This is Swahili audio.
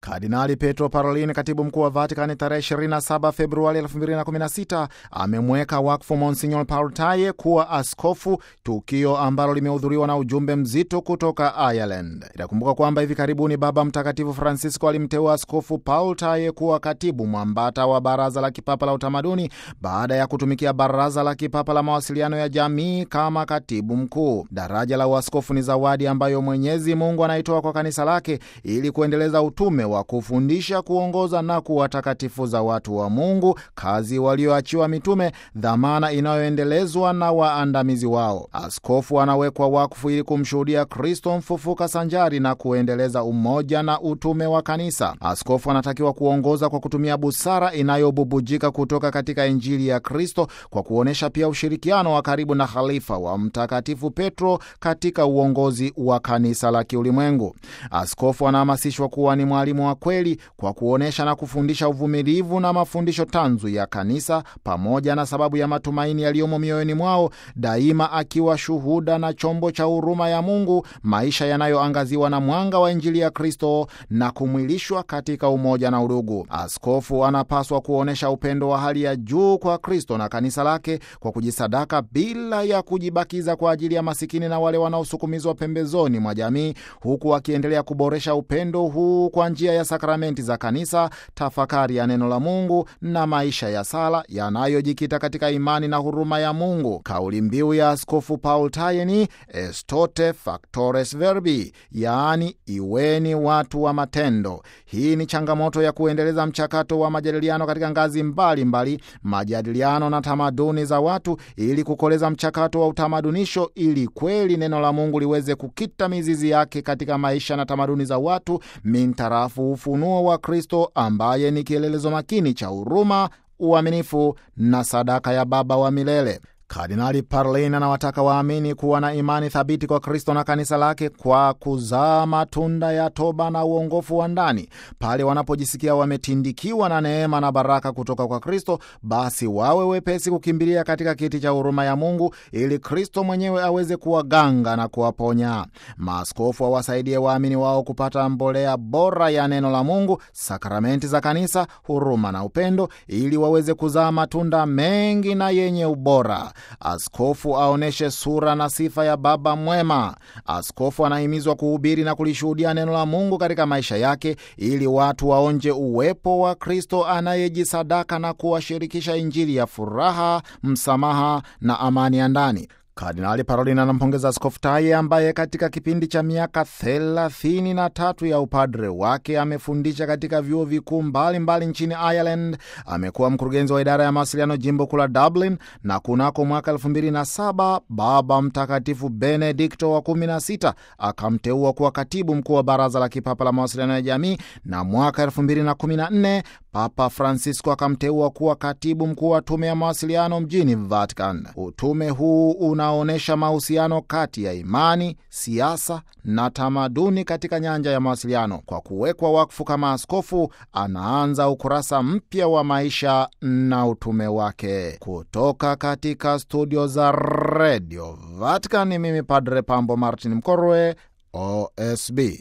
Kardinali Petro Parolin, katibu mkuu wa Vatikani, tarehe 27 Februari 2016 amemweka wakfu Monsignor Paul Taye kuwa askofu, tukio ambalo limehudhuriwa na ujumbe mzito kutoka Ireland. Itakumbuka kwamba hivi karibuni Baba Mtakatifu Francisco alimteua Askofu Paul Taye kuwa katibu mwambata wa Baraza la Kipapa la Utamaduni baada ya kutumikia Baraza la Kipapa la Mawasiliano ya Jamii kama katibu mkuu. Daraja la uaskofu ni zawadi ambayo Mwenyezi Mungu anaitoa kwa kanisa lake ili kuendeleza utume wa kufundisha, kuongoza na kuwatakatifuza watu wa Mungu, kazi walioachiwa mitume, dhamana inayoendelezwa na waandamizi wao. Askofu anawekwa wakfu ili kumshuhudia Kristo mfufuka sanjari na kuendeleza umoja na utume wa kanisa. Askofu anatakiwa kuongoza kwa kutumia busara inayobubujika kutoka katika Injili ya Kristo, kwa kuonyesha pia ushirikiano wa karibu na khalifa wa Mtakatifu Petro katika uongozi wa kanisa la kiulimwengu. Askofu anahamasishwa kuwa ni mwalimu wa kweli kwa kuonyesha na kufundisha uvumilivu na mafundisho tanzu ya kanisa pamoja na sababu ya matumaini yaliyomo mioyoni mwao, daima akiwa shuhuda na chombo cha huruma ya Mungu, maisha yanayoangaziwa na mwanga wa Injili ya Kristo na kumwilishwa katika umoja na udugu. Askofu anapaswa kuonyesha upendo wa hali ya juu kwa Kristo na kanisa lake kwa kujisadaka bila ya kujibakiza kwa ajili ya masikini na wale wanaosukumizwa pembezoni mwa jamii, huku akiendelea kuboresha upendo huu kwa njia ya sakramenti za kanisa, tafakari ya neno la Mungu na maisha ya sala yanayojikita katika imani na huruma ya Mungu. Kauli mbiu ya Askofu Paul Taye ni Estote Factores Verbi, yaani iweni watu wa matendo. Hii ni changamoto ya kuendeleza mchakato wa majadiliano katika ngazi mbalimbali mbali, majadiliano na tamaduni za watu ili kukoleza mchakato wa utamadunisho, ili kweli neno la Mungu liweze kukita mizizi yake katika maisha na tamaduni za watu mintarafu ufunuo wa Kristo ambaye ni kielelezo makini cha huruma, uaminifu na sadaka ya Baba wa milele. Kardinali Parolin anawataka waamini kuwa na imani thabiti kwa Kristo na kanisa lake kwa kuzaa matunda ya toba na uongofu wa ndani. Pale wanapojisikia wametindikiwa na neema na baraka kutoka kwa Kristo, basi wawe wepesi kukimbilia katika kiti cha huruma ya Mungu ili Kristo mwenyewe aweze kuwaganga na kuwaponya. Maaskofu wawasaidie waamini wao kupata mbolea bora ya neno la Mungu, sakramenti za kanisa, huruma na upendo, ili waweze kuzaa matunda mengi na yenye ubora. Askofu aonyeshe sura na sifa ya baba mwema. Askofu anahimizwa kuhubiri na kulishuhudia neno la Mungu katika maisha yake ili watu waonje uwepo wa Kristo anayejisadaka na kuwashirikisha Injili ya furaha, msamaha na amani ya ndani. Kardinali Parolin anampongeza Askofu Taye ambaye katika kipindi cha miaka thelathini na tatu ya upadre wake amefundisha katika vyuo vikuu mbalimbali nchini Ireland. Amekuwa mkurugenzi wa idara ya mawasiliano jimbo kuu la Dublin, na kunako mwaka elfu mbili na saba Baba Mtakatifu Benedikto wa kumi na sita akamteua kuwa katibu mkuu wa Baraza la Kipapa la Mawasiliano ya Jamii, na mwaka elfu mbili na kumi na nne Papa Francisco akamteua kuwa katibu mkuu wa tume ya mawasiliano mjini Vatican. Utume huu unaonyesha mahusiano kati ya imani, siasa na tamaduni katika nyanja ya mawasiliano. Kwa kuwekwa wakfu kama askofu, anaanza ukurasa mpya wa maisha na utume wake. Kutoka katika studio za redio Vatican, mimi Padre Pambo Martin Mkorwe, OSB.